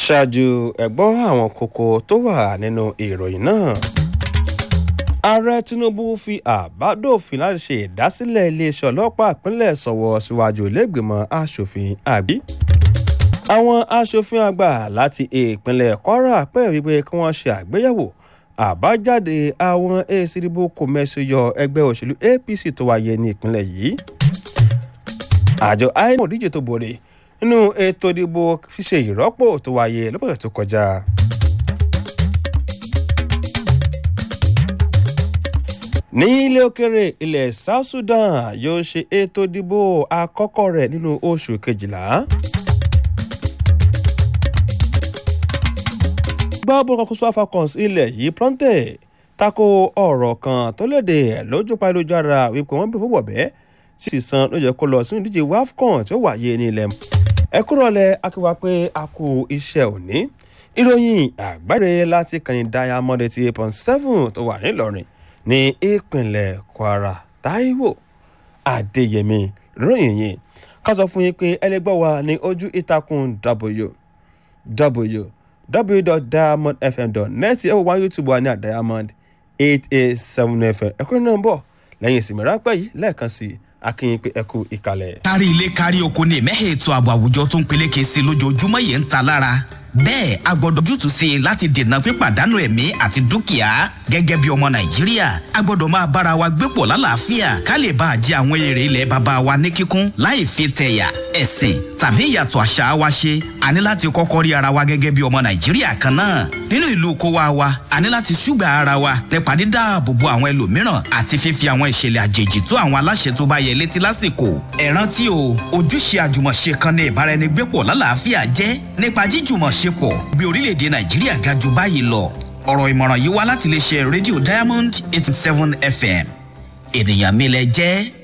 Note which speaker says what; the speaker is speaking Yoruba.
Speaker 1: ṣáájú ẹ̀gbọ́n àwọn kókó tó wà nínú ìròyìn náà ààrẹ tinubu fi àbádòfin láti ṣe ìdásílẹ̀ iléeṣẹ́ ọlọ́pàá ìpínlẹ̀ sọ̀wọ́ síwájú iléègbìmọ̀ asòfin àbí àwọn asòfin àgbà láti ìpínlẹ̀ kwara pẹ̀ wípé kí wọ́n ṣe àgbéyẹ̀wò àbájáde àwọn èsì ìdìbò kòmẹ́sìyọ ẹgbẹ́ òṣèlú apc tó wáyé ní ìpínlẹ̀ yìí àjọ inec díje tó borí nínú ètò ìdìbò ṣíṣe ìrọ́pò tó wáyé lọ́pọ̀ tó kọjá. ní ilé òkèrè ilẹ̀ south sudan yóò ṣe ètò ìdìbò àkọ́kọ́ rẹ̀ nínú oṣù kejìlá. gbọ́bọ̀ kan kóso falcons ilẹ̀ yìí plọ́ńtẹ̀ tako ọ̀rọ̀ kan tó léde lójú pàlójára wípé wọ́n bẹ̀rẹ̀ fún bọ̀bẹ́ sì san ló yẹ kó lọ sínú ìdíje wafcon tí ó wáyé ní ilẹ̀ ẹ kúrò lẹ akíwá pé a kú iṣẹ́ òní ìròyìn àgbáre láti kàní diamond eighty eight point seven tó wà nílọrin ní ìpínlẹ̀ kwara taiwo adéyẹmí ròyìn yìí ká sọ fún yín pé ẹlẹgbẹ́ wa ní ojú ìtàkùn www www.diamondfm.net ẹ wò wá youtube wa ní àdiamond eight eight seven fm ẹ̀kọ́ náà ń bọ̀ lẹ́yìn ìsinmi ráńpẹ́ yìí lẹ́ẹ̀kan sí i akínyìn pé ẹ kú ìkàlẹ̀.
Speaker 2: kárí ilé kárí oko ní ìmẹ́hẹ̀ ètò ààbò àwùjọ tó ń peléke sí i lójoojúmọ́ yìí ń ta lára bẹ́ẹ̀ a gbọ́dọ̀ jútùú sí i láti dènà pípàdánù ẹ̀mí àti dúkìá gẹ́gẹ́ bí ọmọ nàìjíríà a gbọ́dọ̀ máa bára wa gbé pọ̀ lálàáfíà ká lè bá a jẹ àwọn èrè ilẹ̀ bàbá wa ní kíkún láì fi tẹ̀yà ẹ̀sìn tàbí ìyàtọ̀ àṣà wa ṣe a ní láti kọ́kọ́ rí ara wa gẹ́gẹ́ bí ọmọ nàìjíríà kan náà nínú ìlú kó wa wa a ní láti ṣùgbà ara wa nípa dídáàbò bo àwọn ẹlòmíràn àti fífi àwọn ìṣẹ̀lẹ̀ àjèjì tó àwọn aláṣẹ tó bá yẹ létí lásìkò ẹ rántí o ojúṣe àjùmọ̀ṣe kan ní ìbáraẹnigbépọ̀ lálàáfíà jẹ́ nípa jíjùmọ̀ṣepọ̀ bí orílẹ̀-èdè nàìjíríà ga jù báyìí lọ ọ̀rọ̀ ìmọ̀ràn yìí wá láti lè ṣe rédíò diamond eighty seven fm ènìyàn mi lẹ jẹ́